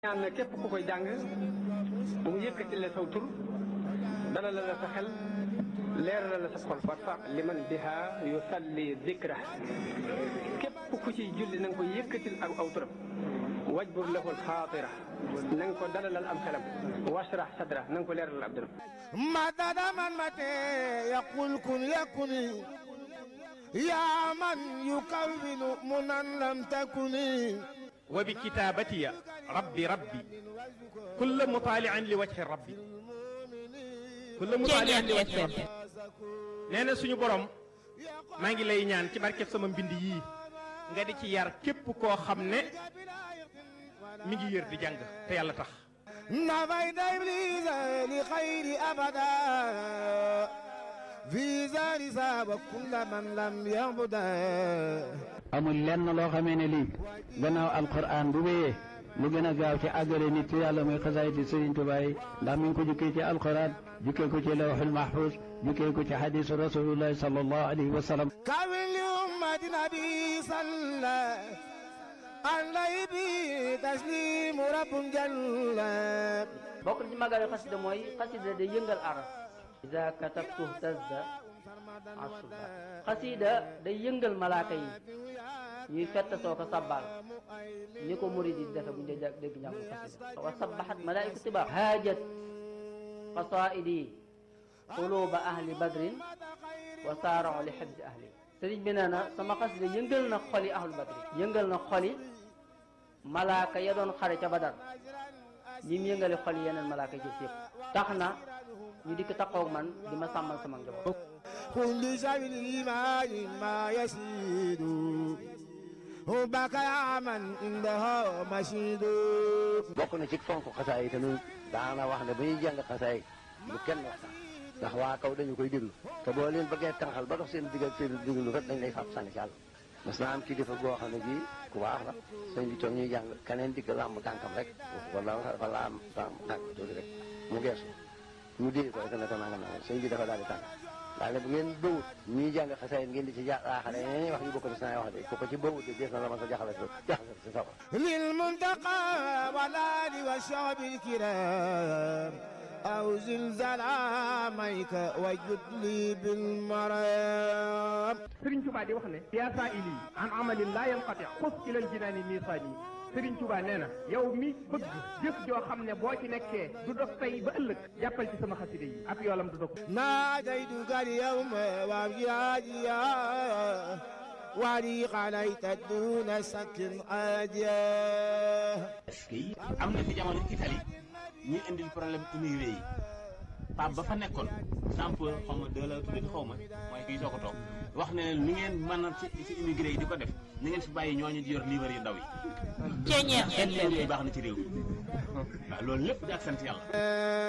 ñaan na képp ku koy jàng bu mu yëkkati la saw tur dalal la sa xel leeral la sa xol warfa liman biha yusalli dikra képp ku ciy julli na nga ko yëkkatil ak aw turam wajbur lahul xaatira na nga ko dalalal am xelam washrah sadra na nga ko leeralal ab dëram مدد من متى يقول كن يكن يا من يكون منا لم تكن وبكتابتي ربي ربي كل مطالع لوجه ربي كل مطالع لوجه ربي nee na suñu borom maa ngi lay ñaan ci barkeb sama mbind yii nga di ci yar képp koo xam ne mi ngi yër di jàng te yàlla tax نفيت إبليس لخير أبدا في زار ساب كل من لم يعبده amul lenn loo xamee ne lii gannaaw alquran bu wéyee lu gën a gaaw ci àggale nit ci yàlla muy xasaayiti Sëriñ Tuubaa yi ndax mi ngi ko jukkee ci alquran jukkee ko ci lawxul mahfuz jukkee ko ci xadisu rasulullahi sallallahu alayhi wa sallam كامل لأمة نبي صلى عليه به تسليم رب جل bokk na ci màggalu xasida mooy xasida day yëngal aras ida katabtu tazda asuba xasida day yëngal malaaka yi ñuy fett soo ko sabbal ni ko murid yi defe bu ñu dee dégg njàngu xasida wa sabbaxat malaaiku tiba haajat qasaidi quluba ahli badrin wa saarao li xibsi ahli sëriñ bi nee na sama xasida yëngal na xoli ahlu badrin yëngal na xoli malaaka ya doon xare ca badar ñi mu yëngale xol yeneen malaaka jëf yëpp tax na ñu dikk taxaw man di ma sàmmal sama njaboot كل شيء الإيمان ما يسيد حبك يا من عنده مشيد bokk na ci fonk xasaay yi tamit daana wax ne ba ñuy jàng xasaay bu kenn waxtaan ndax waa kaw dañu koy déglu te boo leen bëggee tànqal ba dox seen digg ak seen déglu rek dañ lay fab sànni ci àll mas naa am kilifa goo xam ne bii ku baax la sëñ bi toog ñuy jàng keneen digg làmb tànkam rek wala dafa laam tànk tànk tuuti rek mu geesu ñu dee ko rek ne ko nangam nangam sëñ bi dafa daal di tànk daal ne bu ngeen bëwut ñuy jàng xasaay ngeen di ci jaaxale ñeneen wax ñu bokk ci wax de ku ko ci bëwut de dees na la ma sa jaxale jaxale si sawar للمنتقى والآل والشعب الكرام أو زلزال عاميك وجد لي بالمرام Sëriñ Tuubaa di wax ne yaa saa ili an amalin laa yanqati xus ilal jinaani miisaani Sëriñ Tuubaa nee na yow mi bëgg jëf joo xam ne boo ci nekkee du dog tey ba ëllëg jàppal ci sama xasida yi ab yoolam du dog ناديتك اليوم وابجاديا ولي عليك دون سك عاديا am na fi jamono Italie ñuy indil problème immigré yi Pape ba fa nekkoon sample xaw ma deux la tuddati xaw ma mooy kii soo ko toog wax ne leen ni ngeen mën a ci ci immigré yi di ko def ni ngeen fi bàyyi ñooñu di yor livre yu ndaw yi. Ceeñeex seen livre yi baax na ci réew mi waaw loolu lépp di ak sant yàlla.